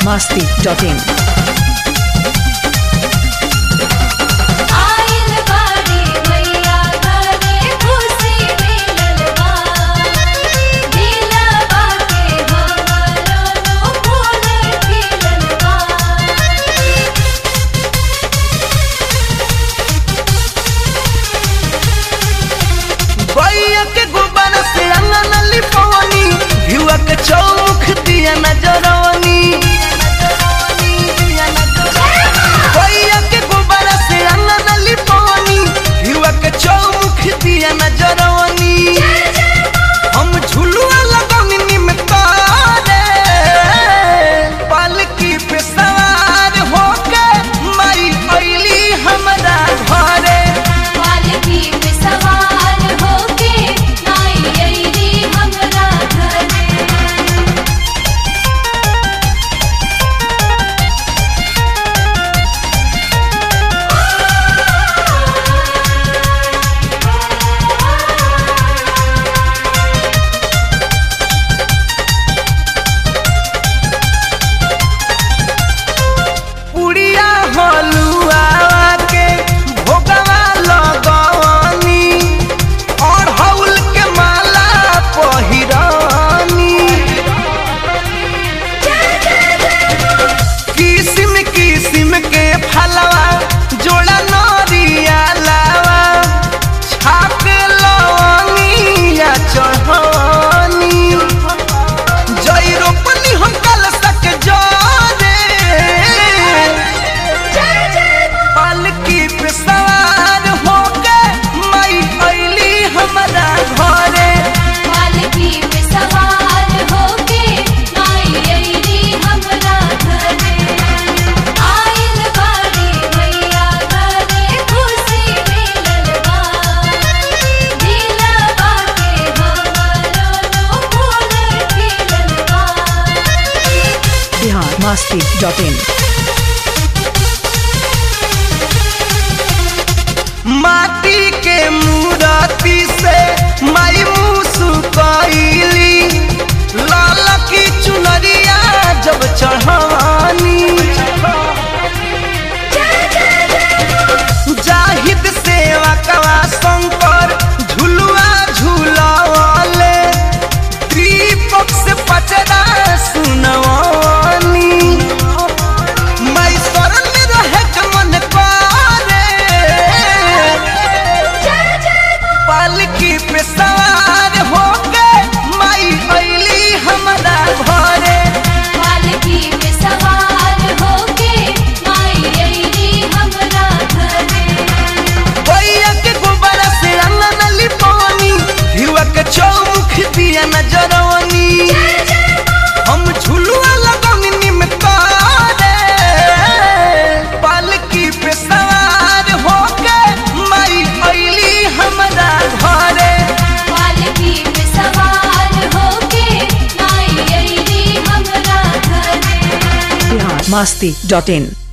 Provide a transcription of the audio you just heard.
masti.in. आइल बाड़ी मैया घरे खुशी मिलल बा दिलवा के हमरो नु फूल खिलल बा बैया के गोबर से अंगन लिपवनी भिवा के चौमुख दिया नजरवनी बैया के गोबर से अंगन लिपवनी भिवा के चौमुख दिया नजरवनी हम झुलुआ लगनी में तारे पालकी पे सवार होके माई अइली हमरा घरे पालकी पे सवार होके आई अइली हमरा घरे पुड़िया हलुआ के भोगवा लगवनी और हौल के माला पहिरानी किस्म किस्म के फलवा जोड़ा नरिया लावा छाप लवंगिया चढ़नी जय रोपनी हम कल सक जाने पालकी पे सवार होके मई अइली हमरा घरे पालकी पे सवार होके आई अइली हमरा घरे आइल बाड़ी मैया घरे खुशी मिलल बा दिलवा के हमरो नु फूल खिलल बा Bihar masti.in. माटी के मूरति से माई मुसुकैली लाल की चुनरिया जब चढ़ानी जाहिद सेवा कवा शंकर झुलुआ झुलावले दीपक से पचरा सुनवानी माई शरण में रहे के मन करे पालकी पे सवार होके माई अइली हमरा घरे पालकी पे सवार होके आई अइली हमरा घरे बैया के गोबर से अंगन लिपवनी हिवा के चौमुख दिया नजरवनी हम झुलुआ लगनी में तारे पालकी पे सवार होके माई अइली हमरा घरे पालकी पे सवार होके आई अइली हमरा घरे Bihar masti.in.